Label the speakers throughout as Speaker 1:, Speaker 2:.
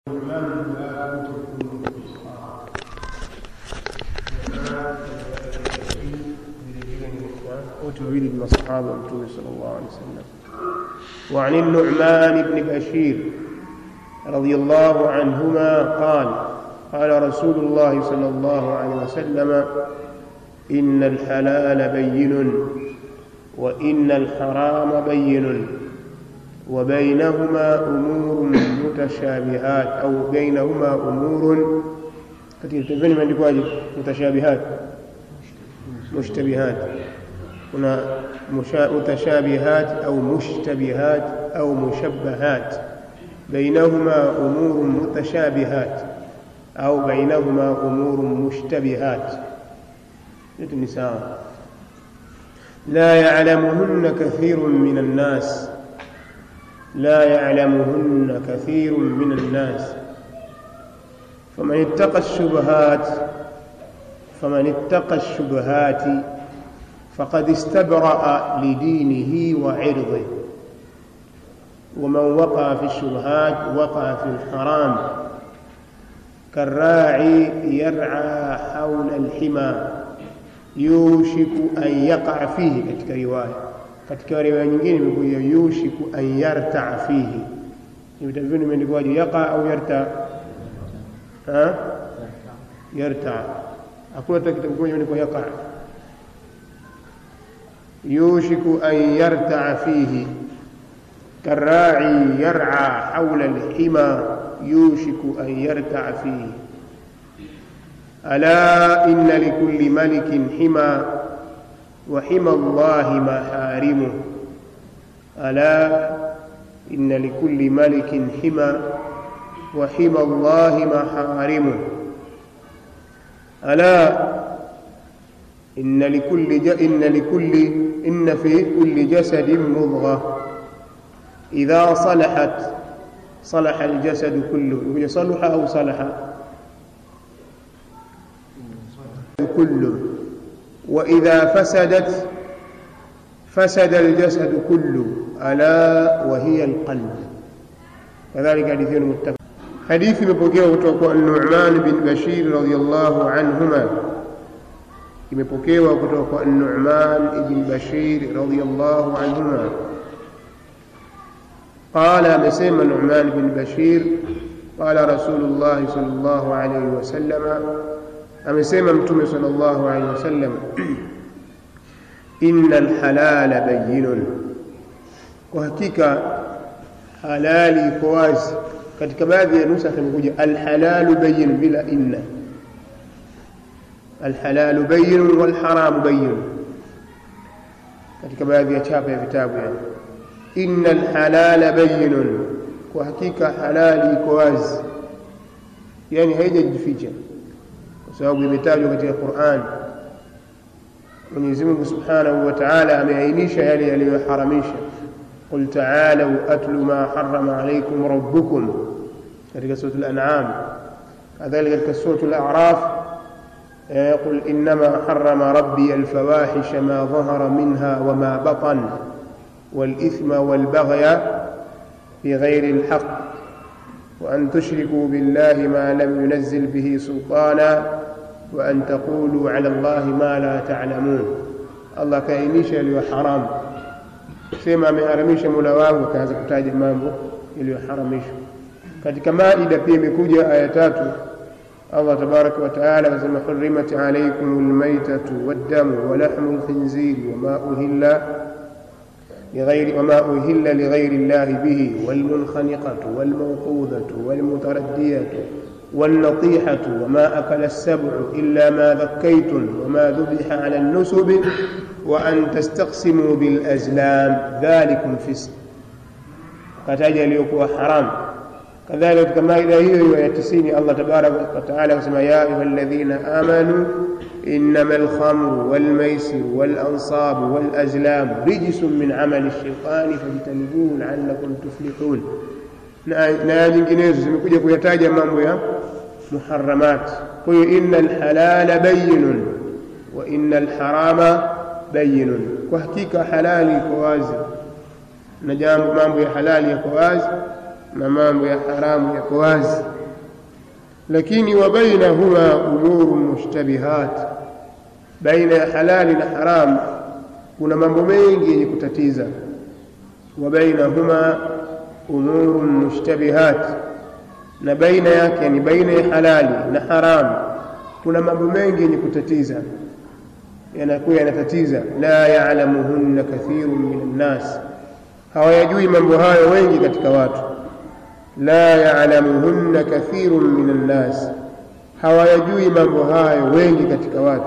Speaker 1: wote wawili ni masahaba wa mtume sallallahu alaihi wasallam وعن النعمان بن بشير رضي الله عنهما قال قال رسول الله صلى الله عليه وسلم إن الحلال بين وإن الحرام بين وبينهما أمور متشابهات أو بينهما أمور katika pembeni imeandikwaje mutashabihat mushtabihat kuna mutashabihat au mushtabihat au mushabbahat bainahuma umurun mutashabihat au bainahuma umurun mushtabihat yote ni sawa la ya'lamuhunna kathirun min an-nas لا يعلمهن كثير من الناس فمن اتقى الشبهات فمن اتقى الشبهات فقد استبرأ لدينه وعرضه ومن وقع في الشبهات وقع في الحرام كالراعي يرعى حول الحمى يوشك أن يقع فيه katika riwaya katika riwaya nyingine imekuja yushiku an yartaa fihi vitabu vyenu imeandikwaje yaqa au yarta ha yarta hakuna hata kitabu kimoja imeandikwa yaqa yushiku an yartaa fihi كالراعي يرعى حول الحمى يوشك أن يرتع فيه ألا إن لكل ملك حمى وحمى الله محارمه ألا إن لكل ملك حمى وحمى الله محارمه ألا إن لكل ج... إن لكل إن في كل جسد مضغة إذا صلحت صلح الجسد كله صلح أو صلح كله وإذا فسدت فسد الجسد كله ألا وهي القلب كذلك حديث متفق حديث imepokewa kutoka kwa Nu'man bin Bashir radhiyallahu anhuma imepokewa kutoka kwa Nu'man ibn Bashir radhiyallahu anhuma قال amesema Nu'man bin Bashir قال رسول الله صلى الله عليه وسلم amesema mtume sallallahu alaihi wasallam innal halala bayyinun kwa hakika halali iko wazi katika baadhi ya nusa imekuja alhalalu bayyin bila inna alhalalu bayyin wal haramu bayyin katika baadhi ya chapa ya vitabu yani innal halala bayyinun kwa hakika halali iko wazi yani haijajificha kwa sababu imetajwa katika Qur'an Mwenyezi Mungu Subhanahu wa Ta'ala ameainisha yale yaliyoharamisha قل تعالوا أتل ما حرم عليكم ربكم katika سورة الأنعام كذلك katika سورة الأعراف قل إنما حرم ربي الفواحش ما ظهر منها وما بطن والإثم والبغي بغير الحق وأن تشركوا بالله ما لم ينزل به سلطانا وأن تقولوا على الله ما لا تعلمون الله كainisha yaliyo haram sema ameharamisha mola wangu akaanza kutaja mambo yaliyoharamishwa katika maida pia imekuja aya tatu Allah tabaraka wa taala anasema hurrimat alaykum almaytatu waddamu wa lahmu alkhinziri wama uhilla لغير وما أهل لغير الله به والمنخنقة والموقوذة والمتردية والنطيحة وما أكل السبع إلا ما ذكيتم وما ذبح على النسب وأن تستقسموا بالأزلام ذلكم فسق kataja aliyokuwa haram kadhalika katika maida hiyo hiyo ya tisini allah tabaraka wataala kusema ya ayuha alladhina amanu إنما الخمر والميسر والأنصاب والأزلام رجس من عمل الشيطان فاجتنبوه لعلكم تفلحون na nyinginezo zimekuja kuyataja mambo ya muharamat kwa hiyo inna alhalala bayinun wa inna alharama bayinun kwa hakika halali iko wazi na jambo mambo ya halali yako wazi na mambo ya haramu yako wazi lakini wa bainahuma umuru mushtabihat baina ya halali na haramu kuna mambo mengi yenye kutatiza wa bainahuma umuru mushtabihat na baina yake ni baina ya halali na haramu kuna mambo mengi yenye kutatiza yanakuwa yanatatiza la ya'lamuhunna kathirun minan nas hawayajui mambo hayo wengi katika watu la ya'lamuhunna kathirun minan nas hawayajui mambo hayo wengi katika watu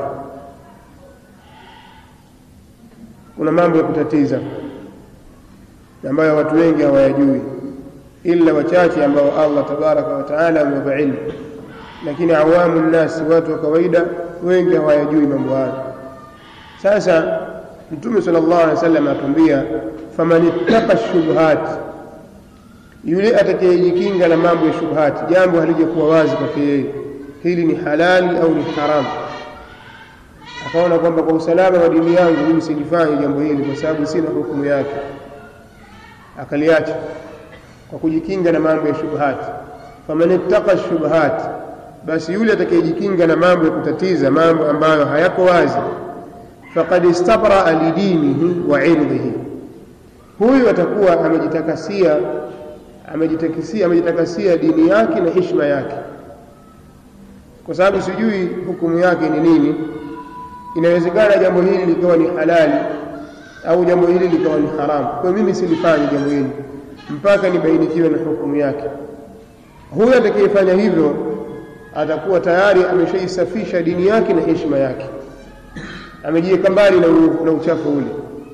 Speaker 1: kuna mambo ya kutatiza ambayo watu wengi hawayajui ila wachache ambao Allah tabaraka wa taala amewapa ilmu lakini awamu nnasi watu wa kawaida wengi hawayajui mambo hayo sasa mtume sallallahu alaihi wasallam atuambia faman ittaqa shubhat yule atakayejikinga na mambo ya shubhati jambo halijakuwa wazi kwake yeye hili ni halali au ni haramu akaona kwamba kwa usalama wa dini yangu mimi silifanye jambo hili kwa sababu sina hukumu yake akaliacha kwa kujikinga na mambo ya shubhati faman ittaqa shubhat basi yule atakayejikinga na mambo ya kutatiza mambo ambayo hayako wazi faqad istabraa lidinihi wa irdhihi huyu atakuwa amejitakasia amejitakasia amejitakasia dini yake na heshima yake kwa sababu sijui hukumu yake ni nini inawezekana jambo hili likawa ni halali au jambo hili likawa ni haramu kwa mimi silifanye jambo hili mpaka nibainikiwe na hukumu yake huyu atakayefanya hivyo atakuwa tayari ameshaisafisha dini yake na heshima yake amejiweka mbali na, na uchafu ule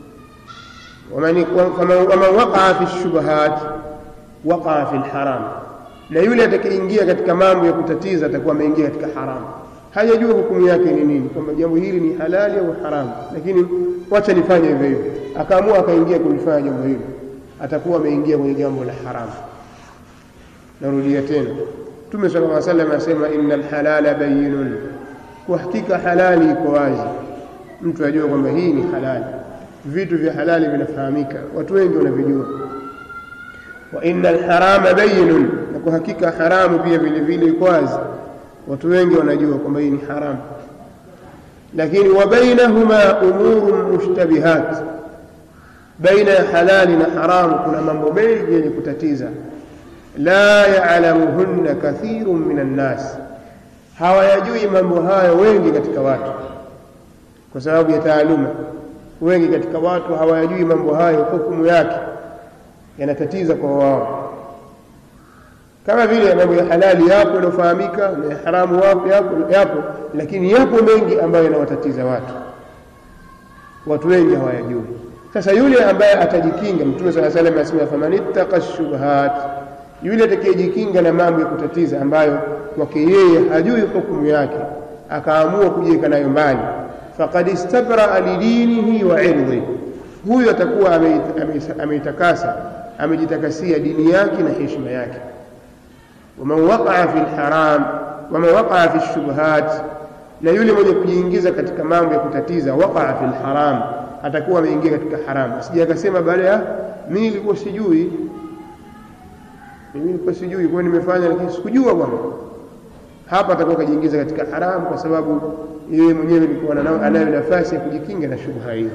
Speaker 1: waman waqaa fi shubahat waqaa fi lharam na yule atakayeingia katika mambo ya kutatiza atakuwa ameingia katika haramu hajajua hukumu yake ni nini kwamba jambo hili ni halali au haramu lakini wacha nifanye hivyo hivyo akaamua akaingia kulifanya jambo hilo atakuwa ameingia kwenye jambo la haramu narudia tena mtume sala llaw salam asema inna lhalala bayinun kwa hakika halali iko wazi mtu ajue kwamba hii ni halali vitu vya halali vinafahamika watu wengi wanavijua wa inna lharama bayinun na kwa hakika haramu pia vile vile iko wazi watu wengi wanajua kwamba hii ni haramu lakini wa bainahuma umurun mushtabihat baina ya halali na haramu kuna mambo mengi yenye kutatiza la ya'lamuhunna kathirun minan nas hawayajui mambo hayo wengi katika watu kwa sababu ya taaluma wengi katika watu hawayajui mambo hayo hukumu yake yanatatiza kwa wao kama vile mambo ya halali yapo yanayofahamika na ya haramu wapo yapo, yapo lakini yapo mengi ambayo yanawatatiza watu watu wengi hawayajui sasa yule ambaye atajikinga mtume saa salam asema faman ittaqa shubhat yule atakayejikinga na mambo ya kutatiza ambayo kwake yeye hajui hukumu yake akaamua kujiweka nayo mbali faqad istabraa lidinihi wa irdhi huyu atakuwa ameitakasa amejitakasia dini yake na heshima yake waman waqaa fi lharam waman waqaa fi lshubhat na yule mwenye kujiingiza katika mambo ya kutatiza waqaa fi lharam atakuwa ameingia katika haramu asije akasema baada ya mimi nilikuwa sijui mimi nilikuwa sijui kwa nimefanya lakini sikujua bwana hapa atakuwa kajiingiza katika haramu kwa sababu yeye mwenyewe alikuwa anayo nafasi ya kujikinga na shubha hiyo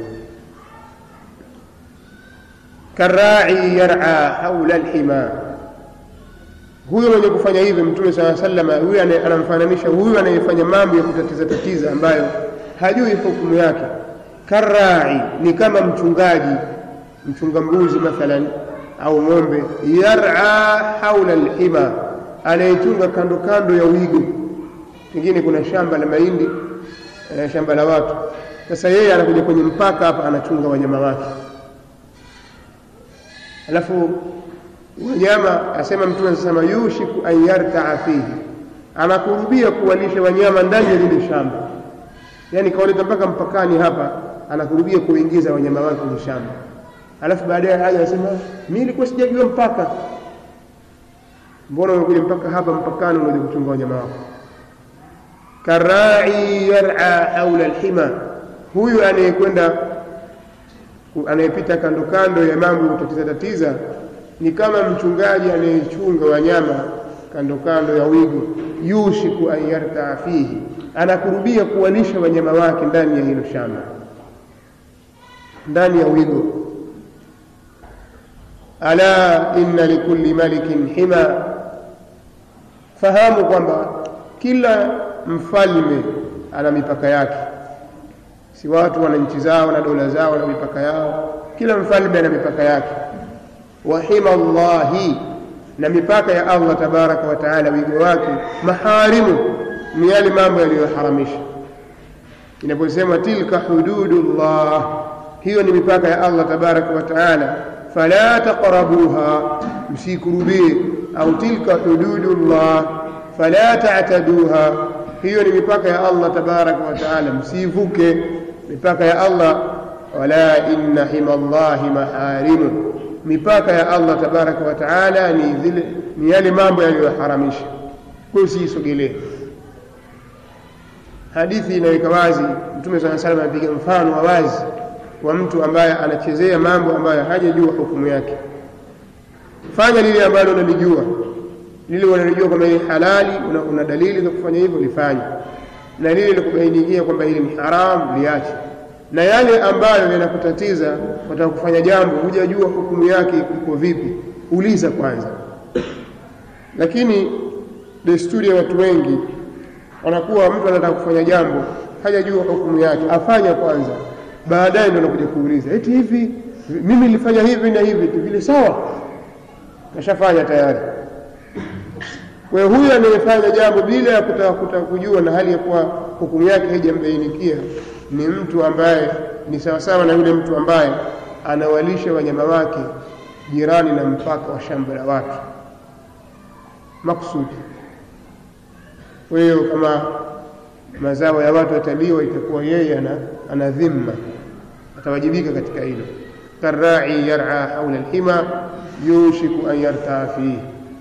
Speaker 1: karai yar'a haula alhima huyo mwenye kufanya hivyo mtume saa salama huyo anamfananisha huyu anayefanya mambo ya kutatiza tatiza ambayo hajui hukumu yake karai ni kama mchungaji mchunga mbuzi mathalan au ng'ombe yar'a haula alhima anayechunga kando kando ya wigo pengine kuna shamba la mahindi eh, shamba la watu sasa yeye anakuja kwenye mpaka hapa anachunga wanyama wake alafu wanyama asema mtume anasema yushiku an yartaa fihi anakurubia kuwalisha wanyama ndani ya lile shamba yaani kawaleta mpaka mpakani hapa anakurubia kuingiza wanyama wake kwenye shamba alafu baadaye haja anasema mi nilikuwa sijajua mpaka mbona umekuja mpaka hapa mpakani unaja kuchunga wanyama wako karai yar'a haula alhima huyu anayekwenda anayepita kando kando ya mambo kutatiza tatiza ni kama mchungaji anayechunga wanyama kando kando ya wigo yushiku an yartaa fihi anakurubia kuwalisha wanyama wake ndani ya hilo shamba ndani ya wigo ala inna likulli malikin hima fahamu kwamba kila mfalme ana mipaka yake si watu wana nchi zao na dola zao na mipaka yao kila mfalme ana mipaka yake wa hima llahi na mipaka ya allah tabaraka wa taala wigo wake maharimu ni yale mambo yaliyoharamisha inaposema tilka hududullah hiyo ni mipaka ya allah tabaraka wa taala fala taqrabuha msikurubie au tilka hududullah fala ta'taduha hiyo ni mipaka ya allah tabaraka wa taala msivuke mipaka ya allah wala inna hima llahi maharimu mipaka ya allah tabaraka wa taala ni zile ni yale mambo yaliyoharamisha kwa hiyo siisogelee hadithi inaweka wazi mtume saa salam anapiga mfano wa wazi wa mtu ambaye anachezea mambo ambayo hajajua hukumu yake fanya lile ambalo unalijua lile unalijua kwamba hili halali una, una dalili za kufanya hivyo lifanye na lile likubainikia kwamba hili ni haramu liache na yale ambayo yanakutatiza wataka kufanya jambo hujajua hukumu yake iko vipi uliza kwanza lakini desturi ya watu wengi wanakuwa mtu anataka kufanya jambo hajajua hukumu yake afanya kwanza baadaye ndio anakuja kuuliza eti hivi mimi nilifanya hivi na hivi vile sawa kashafanya tayari kwa hiyo huyu anayefanya jambo bila ya kutaka kutaka kujua na hali ya kuwa hukumu yake haijambainikia ni mtu ambaye ni sawasawa na yule mtu ambaye anawalisha wanyama wake jirani na mpaka wa shamba la watu maksudi kwa hiyo kama mazao ya watu yataliwa itakuwa yeye ana, ana dhimma atawajibika katika hilo karai yar'a haula alhima yushiku an yartaa fihi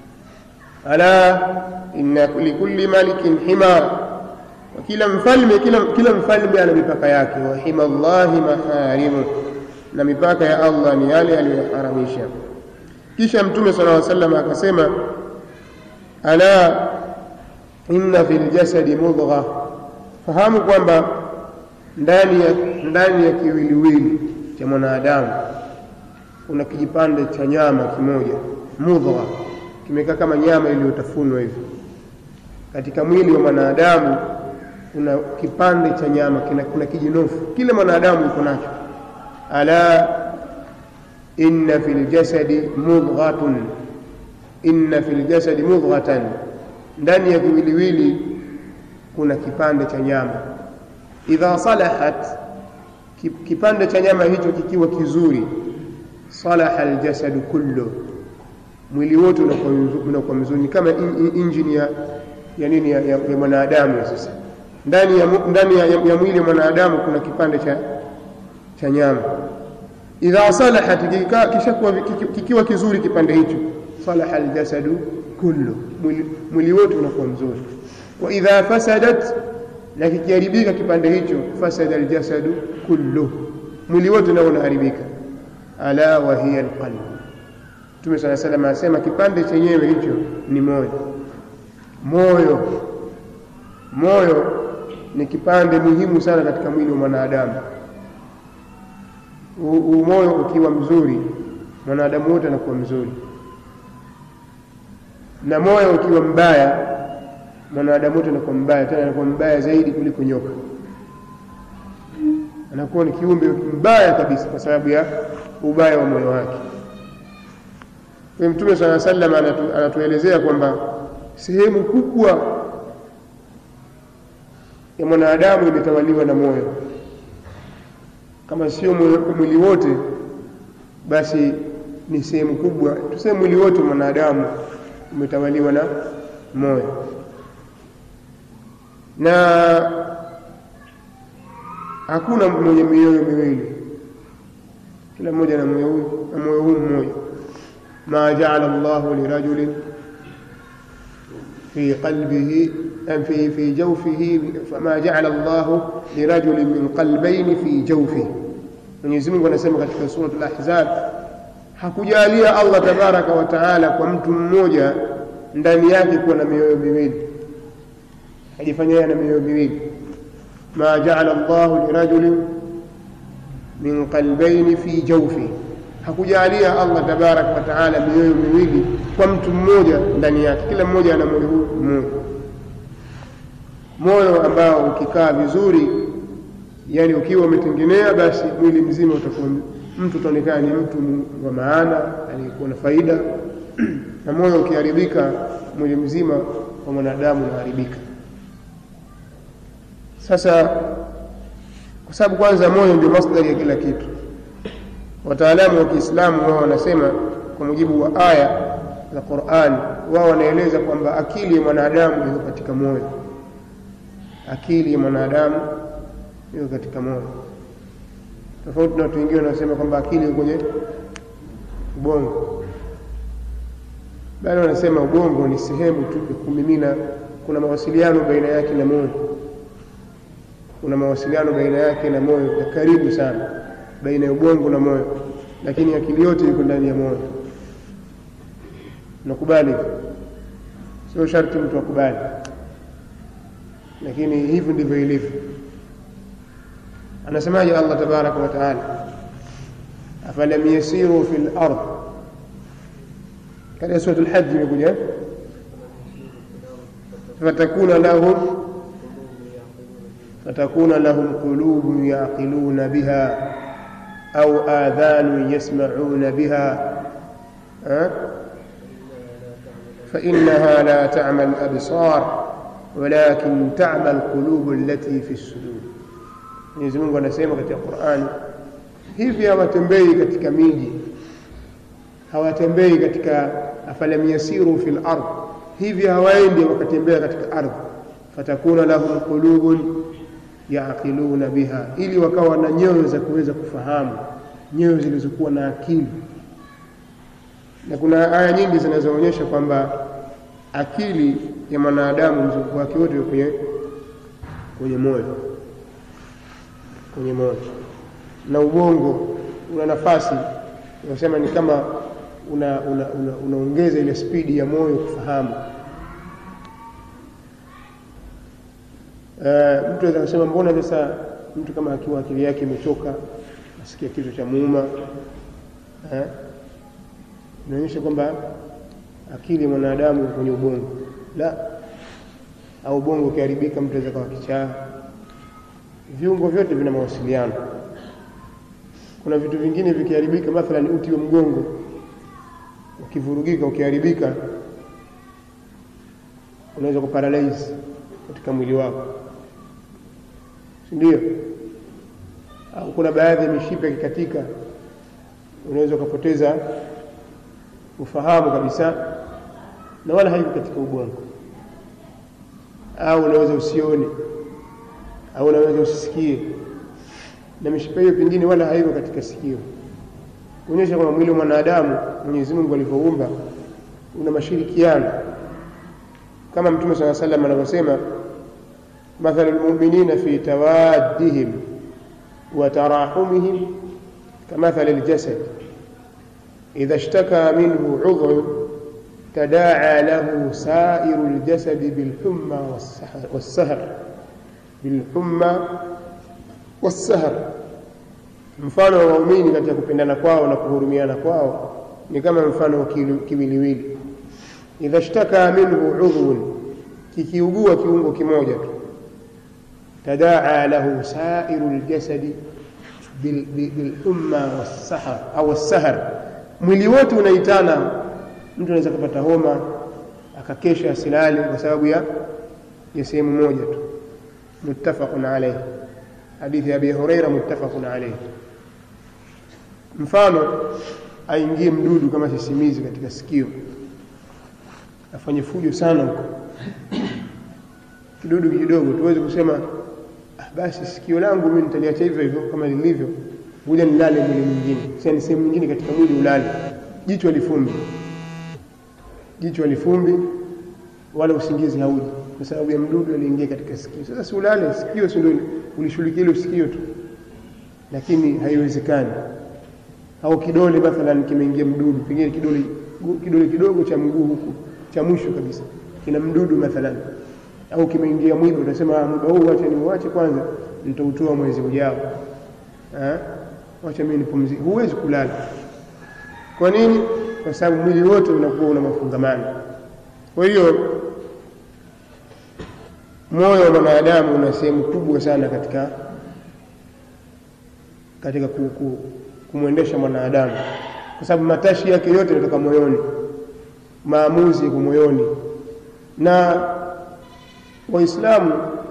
Speaker 1: ala inna likulli malikin hima kila mfalme kila, kila mfalme ana mipaka yake wa hima llahi maharimu na mipaka ya allah ni yale aliyoharamisha kisha mtume sala llaw sallam akasema ala inna fi ljasadi mudgha fahamu kwamba ndani ya, ndani ya kiwiliwili cha mwanadamu kuna kijipande cha nyama kimoja mudgha kimekaa kama nyama iliyotafunwa hivi katika mwili wa mwanadamu kuna kipande cha nyama kina, kuna kijinofu kila mwanadamu yuko nacho ala inna fi ljasadi mudghatun inna fi ljasadi mudghatan ndani ya kiwiliwili kuna kipande cha nyama idha salahat kipande cha nyama hicho kikiwa kizuri salaha aljasadu kullu mwili wote unakuwa mzuri ni kama injini ya, ya nini ya, ya, ya mwanadamu sasa ndani ya, ndani ya, ya mwili wa mwanadamu kuna kipande cha, cha nyama idha salahat kishakuwa kikiwa kizuri kipande hicho salaha aljasadu kullu mwili, mwili wote unakuwa mzuri wa idha fasadat na kikiharibika kipande hicho fasada aljasadu kullu mwili wote nao unaharibika ala wa hiya alqalb Mtume sala salam anasema kipande chenyewe hicho ni moyo moyo moyo ni kipande muhimu sana katika mwili wa mwanadamu moyo ukiwa mzuri mwanadamu wote anakuwa mzuri na moyo ukiwa mbaya mwanadamu wote anakuwa mbaya tena anakuwa mbaya zaidi kuliko nyoka anakuwa ni kiumbe mbaya kabisa kwa sababu ya ubaya wa moyo wake kwa mtume sala sallam anatu, anatuelezea kwamba sehemu kubwa ya mwanadamu imetawaliwa na moyo kama sio mwili wote basi ni sehemu kubwa tuseme mwili wote mwanadamu umetawaliwa na moyo na hakuna mwenye mioyo miwili kila mmoja na moyo huu na moyo huu mmoja ma jaala llahu lirajulin في قلبه في في جوفه فما جعل الله لرجل من قلبين في جوفه Mwenyezi Mungu anasema katika suratul Ahzab hakujalia Allah tabaraka wa taala kwa mtu mmoja ndani yake kuwa na mioyo miwili hajifanya yeye na mioyo miwili ma jaala Allahu lirajulin min qalbayni fi jawfi hakujalia Allah tabaraka wa taala mioyo miwili kwa mtu mmoja ndani yake kila mmoja ana moyo mmoja moyo ambao ukikaa vizuri yani ukiwa umetengenea basi mwili mzima utakuwa mtu utaonekana ni mtu wa maana aliyekuwa na faida na moyo ukiharibika mwili mzima wa mwanadamu unaharibika sasa kwa sababu kwanza moyo ndio masdari ya kila kitu wataalamu wa Kiislamu wao wanasema kwa mujibu wa aya za Qur'an wao wanaeleza kwamba akili ya mwanadamu iko katika moyo akili ya mwanadamu iko katika moyo tofauti na watu wengine wanasema kwamba akili iko kwenye ubongo bali wanasema ubongo ni sehemu tu ya kumimina kuna mawasiliano baina yake na moyo kuna mawasiliano baina yake na moyo ya karibu sana baina ya ubongo na moyo lakini akili yote iko ndani ya moyo nakubali sio sharti mtu akubali lakini hivyo ndivyo ilivyo anasemaje Allah tabaraka wa taala afalam yasiru fil ard katika sura al-hajj imekuja fatakuna lahum fatakuna lahum qulubun yaqiluna biha au adhanun yasma'una biha فإنها لا تعمى الأبصار ولكن تعمى القلوب التي في الصدور Mwenyezi Mungu anasema katika Qur'ani hivi hawatembei katika miji hawatembei katika afalam yasiru fil ard hivi hawaendi wakatembea katika ardhi fatakuna lahum qulubun yaqiluna biha ili wakawa na nyoyo za kuweza kufahamu nyoyo zilizokuwa na akili na kuna aya nyingi zinazoonyesha kwamba akili ya mwanadamu mzunguko wake wote kwenye kwenye moyo kwenye moyo na ubongo una nafasi unasema ni kama una, una, una, unaongeza ile spidi ya moyo kufahamu uh, mtu aweza kusema mbona sasa mtu kama akiwa akili yake imechoka asikia kichwa cha muuma uh, inaonyesha kwamba akili ya mwanadamu kwenye ubongo la au ubongo ukiharibika mtu aweza kawa kichaa viungo vyote vina mawasiliano kuna vitu vingine vikiharibika mathalan uti wa mgongo ukivurugika ukiharibika unaweza kuparalyze katika mwili wako si ndio au kuna baadhi ya mishipa ikikatika unaweza ukapoteza ufahamu kabisa na wala haiko katika ubongo au unaweza usione au unaweza usisikie na mishipa hiyo pengine wala haiko katika sikio kuonyesha kwamba mwili wa mwanadamu Mwenyezi Mungu alivyoumba una mashirikiano kama Mtume صلى الله عليه وسلم anavyosema مثل المؤمنين في توادهم وتراحمهم كمثل الجسد إذا اشتكى منه عضو تداعى له سائر الجسد بالحمى والسهر بالحمى والسهر mfano wa waumini katika kupendana kwao na kuhurumiana kwao ni kama mfano wa kiwiliwili idha shtaka minhu udhun kikiugua kiungo kimoja tu tadaa lahu sairu ljasadi bilhumma wassahar au wassahar mwili wote unaitana mtu anaweza kupata homa akakesha asilali kwa sababu ya ya sehemu moja tu muttafaqun alayhi hadithi ya Abi Huraira muttafaqun alayhi mfano aingie mdudu kama sisimizi katika sikio afanye fujo sana huko kidudu kidogo tuweze kusema ah, basi sikio langu mimi nitaliacha hivyo hivyo kama lilivyo ngoja nilale mwili mwingine sasa ni sehemu nyingine katika mwili ulale jicho lifumbi jicho lifumbi wala usingizi hauji kwa sababu ya mdudu aliingia katika sikio sasa si ulale sikio si ndio ulishughulikia hilo sikio tu lakini haiwezekani au kidole mathalan kimeingia mdudu pengine kidole kidole kidogo cha mguu huku cha mwisho kabisa kina mdudu mathalan au kimeingia mwiba utasema mwiba huu wacha niuache kwanza nitautoa mwezi ujao eh wacha mimi nipumzike huwezi kulala kwa nini kwa sababu mwili wote unakuwa una mafungamano kwa hiyo moyo wa mwanadamu una sehemu kubwa sana katika katika ku, ku, kumwendesha mwanadamu kwa sababu matashi yake yote yanatoka moyoni maamuzi yako moyoni na waislamu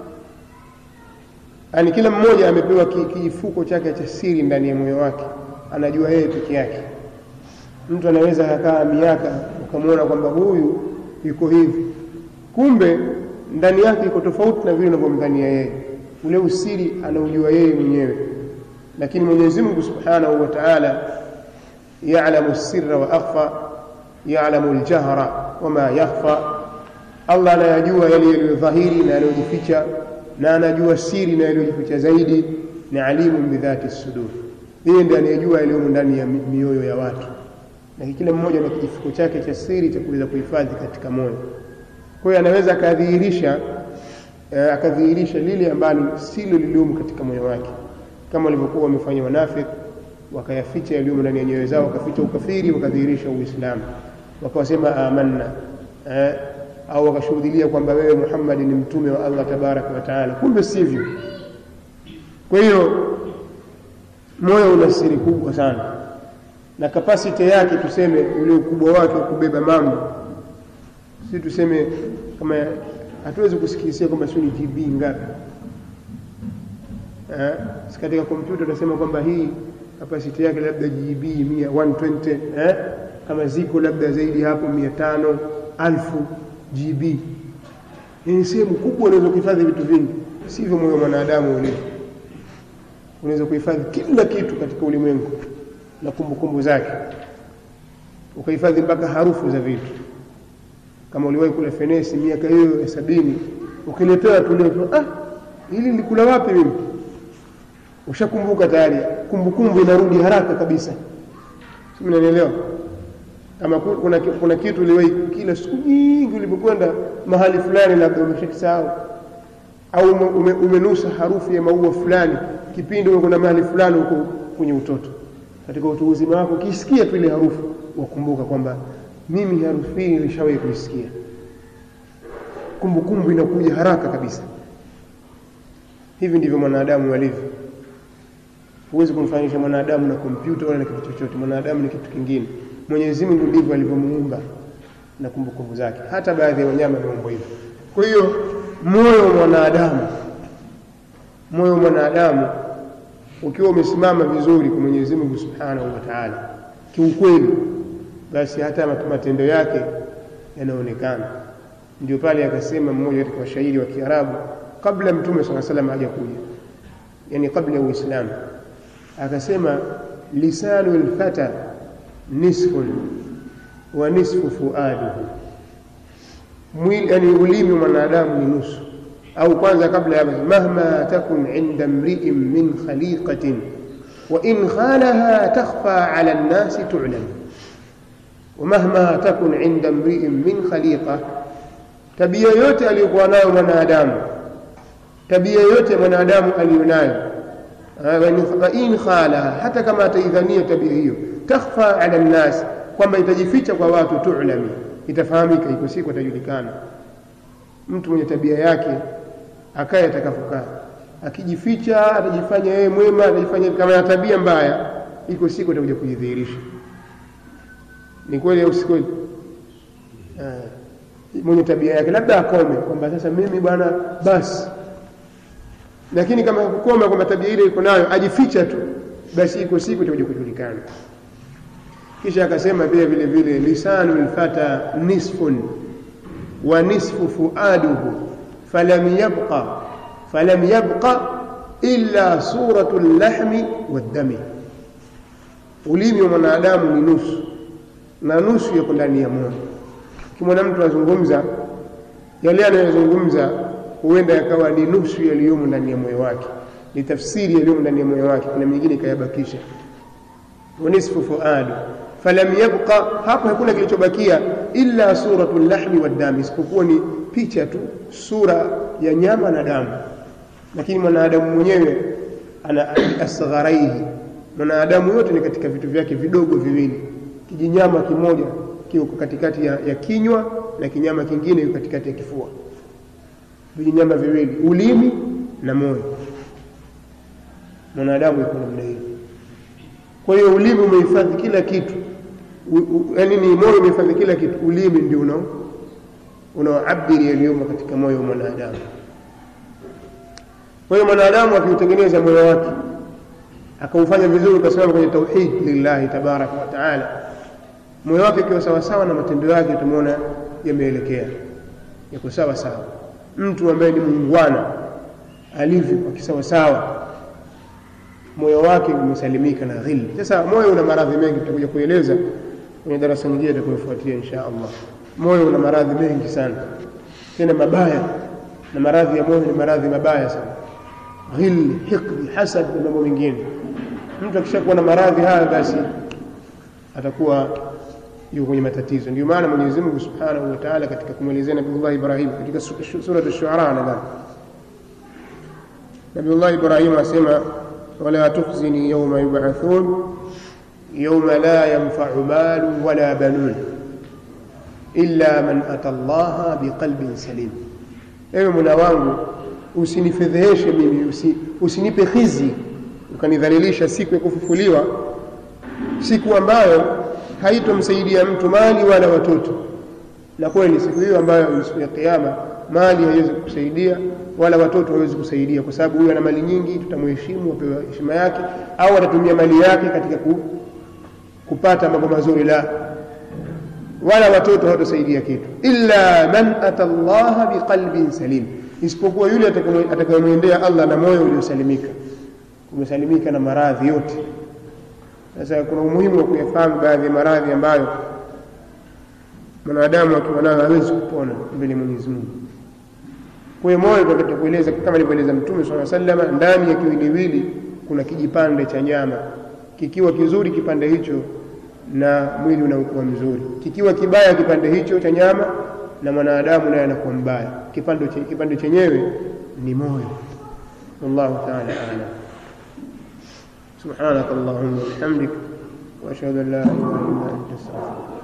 Speaker 1: yani kila mmoja amepewa kijifuko chake cha siri ndani ya moyo wake anajua yeye peke yake mtu anaweza akakaa miaka ukamwona kwamba huyu yuko hivi kumbe ndani yake iko tofauti na vile unavyomdhania yeye ule usiri anaujua yeye mwenyewe lakini Mwenyezi Mungu Subhanahu wa Ta'ala ya'lamu sirra wa akhfa ya'lamu al-jahra wama yakhfa Allah anayajua yale yaliyodhahiri na yaliyojificha na anajua siri na yaliyojificha zaidi ni alimu bidhati sudur yeye ndiye anayejua yaliyomo ndani ya mioyo ya watu na kila mmoja na kijifuko chake cha siri cha kuweza kuhifadhi katika moyo kwa hiyo anaweza akadhihirisha eh, akadhihirisha lile ambalo silo liliomo katika moyo wake kama walivyokuwa wamefanya wanafiki wakayaficha yaliyomo ndani ya nyoyo zao wakaficha ukafiri wakadhihirisha uislamu wakawasema amanna eh, au wakashuhudilia kwamba wewe Muhammad ni mtume wa Allah tabaraka wa taala kumbe sivyo kwa hiyo moyo una siri kubwa sana na kapasiti yake tuseme ule ukubwa wake wa kubeba mambo si tuseme kama hatuwezi kusikilizia kwamba sio ni GB ngapi eh katika kompyuta tunasema kwamba hii kapasiti yake labda GB 100 120 eh kama ziko labda zaidi hapo 500 alfu GB ni sehemu kubwa unaweza kuhifadhi vitu vingi sivyo moyo mwanadamu ulivyo unaweza kuhifadhi kila kitu katika ulimwengu na kumbukumbu zake ukahifadhi mpaka harufu za vitu kama uliwahi kula fenesi miaka hiyo ya sabini ukiletewa tu leo ah hili nilikula wapi mimi ushakumbuka tayari kumbukumbu inarudi haraka kabisa sio unanielewa kama kuna, kuna kitu uliwahi kila siku nyingi ulipokwenda mahali fulani labda umeshakisahau au ume, umenusa harufu ya maua fulani kipindi umekwenda mahali fulani huko kwenye utoto katika utu uzima wako ukisikia tu ile harufu wakumbuka kwamba mimi harufu hii nilishawahi kuisikia kumbukumbu inakuja haraka kabisa hivi ndivyo mwanadamu alivyo huwezi kumfananisha mwanadamu na kompyuta wala na kitu chochote mwanadamu ni kitu kingine Mwenyezi Mungu ndivyo alivyomuumba na kumbukumbu zake hata baadhi ya wanyama wameumbwa hivyo kwa hiyo moyo wa mwanadamu moyo wa mwanadamu ukiwa umesimama vizuri kwa Mwenyezi Mungu Subhanahu wa Ta'ala kiukweli basi hata matendo yake yanaonekana ndio pale akasema mmoja katika washairi wa Kiarabu kabla mtume swalla salam haja kuja yani kabla ya Uislamu akasema lisanu alfata nisfun wa nisfu fuaduhu mwili yani ulimi wa mwanadamu ni nusu au kwanza kabla ya mahma takun inda mri'in min khaliqatin wa in khalaha takhfa 'ala an-nasi tu'lam ومهما تكن عند امرئ من خليقه tabia yote aliyokuwa nayo mwanadamu tabia yote mwanadamu aliyonayo wa in khala hata kama ataidhania tabia hiyo takhfa ala nnas kwamba itajificha kwa watu tu'lami itafahamika iko siku atajulikana mtu mwenye tabia yake akaye atakapokaa akijificha atajifanya yeye mwema atajifanya kama ana tabia mbaya iko siku atakuja kujidhihirisha ni kweli au si kweli mwenye tabia yake labda akome kwamba sasa mimi bwana basi lakini kama kukoma kwamba tabia ile iko nayo ajificha tu basi iko siku itakuja kujulikana kisha akasema pia vile vile lisanu lfata nisfun wa nisfu fuaduhu falam yabqa falam yabqa illa suratu llahmi waddami ulimi wa mwanadamu ni nusu na nusu yako ndani ya moyo kimwona mtu azungumza yale anayozungumza huenda yakawa ni nusu yaliyomo ndani ya moyo wake ni tafsiri yaliyomo ndani ya moyo wake kuna mingine ikayabakisha wa nisfu fuadu falam yabqa hapo hakuna kilichobakia illa suratu lahmi waddami isipokuwa ni picha tu sura ya nyama na damu lakini mwanadamu mwenyewe ana asgharaihi mwanadamu yote ni katika vitu vyake vidogo viwili kijinyama kimoja kiko katikati ya, ya kinywa na kinyama kingine kiko katikati ya kifua vijinyama viwili ulimi na moyo mwanadamu yuko namna hiyo kwa hiyo ulimi umehifadhi kila kitu yaani ni moyo umehifadhi kila kitu ulimi ndio unao unaoabiri yaliyomo katika moyo wa mwanadamu kwa hiyo mwanadamu akiutengeneza moyo wake akaufanya vizuri ukasimama kwenye tauhid lillahi tabaraka wa taala moyo wake ukiwa sawasawa na matendo yake utamwona yameelekea yako sawa sawa mtu ambaye ni muungwana alivyo akisawasawa moyo wake umesalimika na dhilli sasa moyo una maradhi mengi tutakuja kueleza kwenye darasa nyingine itakayofuatia insha allah moyo una maradhi mengi sana tena mabaya na maradhi ya moyo ni maradhi mabaya sana ghilli hiqdi hasad na mambo mengine mtu akishakuwa na maradhi haya basi atakuwa yuko kwenye matatizo ndio maana Mwenyezi Mungu Subhanahu wa Ta'ala katika kumwelezea Nabii Ibrahim katika sura ash-Shu'ara nadhani Nabii Ibrahim asema wala tukhzini yawma yub'athun yawma la yanfa'u malu wala banun illa man ata Allah biqalbin salim ewe mwana wangu usinifedheheshe mimi usi, usinipe khizi ukanidhalilisha siku ya kufufuliwa siku ambayo haitomsaidia mtu mali wala watoto na kweli siku hiyo ambayo siku ya kiyama mali haiwezi kusaidia wala watoto hawezi kusaidia kwa sababu huyu ana mali nyingi tutamheshimu apewa heshima yake au atatumia mali yake katika ku, kupata mambo mazuri la wala watoto hawatosaidia kitu illa man ata Allah biqalbin salim isipokuwa yule atakayemwendea Allah na moyo uliosalimika umesalimika na maradhi yote sasa kuna umuhimu wa kuyafahamu baadhi ya maradhi ambayo mwanadamu akiwa nayo hawezi kupona mbele Mwenyezi Mungu. Kwa hiyo moyo tunataka kueleza kama alivyoeleza Mtume swalla sallama, ndani ya kiwiliwili kuna kijipande cha nyama, kikiwa kizuri kipande hicho na mwili unakuwa mzuri, kikiwa kibaya kipande hicho cha nyama na mwanadamu naye anakuwa mbaya. Kipande kipande chenyewe ni moyo. Wallahu ta'ala a'lam. سبحانك اللهم وبحمدك واشهد ان لا اله الا انت استغفرك